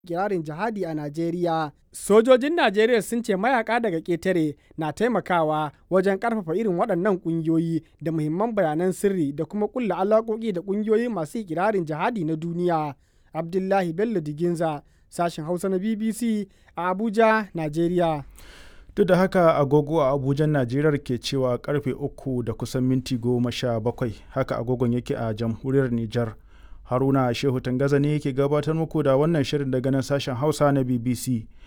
kirarin jihadi a Najeriya. Sojojin Najeriya sun ce mayaka daga ƙetare na taimakawa wajen ƙarfafa irin waɗannan ƙungiyoyi da muhimman bayanan sirri da kuma ƙulla alaƙoƙi da ƙungiyoyi masu kirarin jihadi na duniya. Abdullahi Bello Diginza, sashen Hausa na BBC a Abuja, Najeriya. Duk da haka agogo a Abuja Najeriya ke cewa karfe uku da kusan minti goma sha bakwai haka agogon yake a jamhuriyar Nijar. Haruna Shehu Tangaza ne yake gabatar muku da wannan shirin daga nan sashen Hausa na BBC.